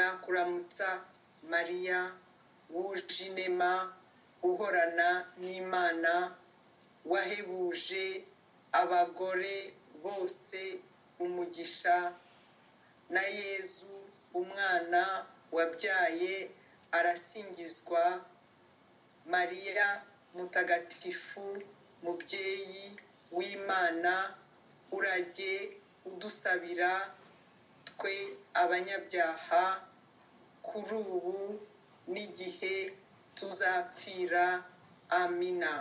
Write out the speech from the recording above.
ndakuramutsa mariya w'ujinema uhorana n'imana wahebuje abagore bose umugisha na yezu umwana wabyaye arasingizwa mariya mutagatifu mubyeyi w'imana urajye udusabira twe abanyabyaha kuri ubu n'igihe tuzapfira amina